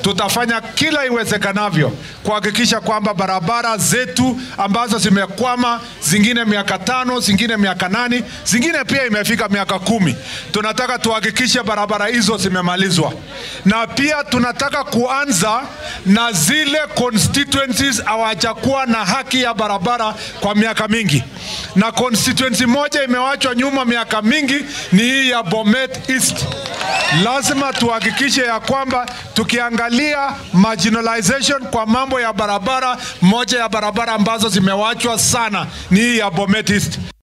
tutafanya kila iwezekanavyo kuhakikisha kwamba barabara zetu ambazo zimekwama, zingine miaka tano, zingine miaka nane, zingine pia imefika miaka kumi, tunataka tuhakikishe barabara hizo zimemalizwa, na pia tunataka kuanza na zile constituencies hawajakuwa na haki ya barabara kwa miaka mingi, na constituency moja imewachwa nyuma miaka mingi ni hii ya Bomet East. Lazima tuhakikishe ya kwamba tukiangalia marginalization kwa mambo ya barabara, moja ya barabara ambazo zimewachwa sana ni hii ya Bomet East.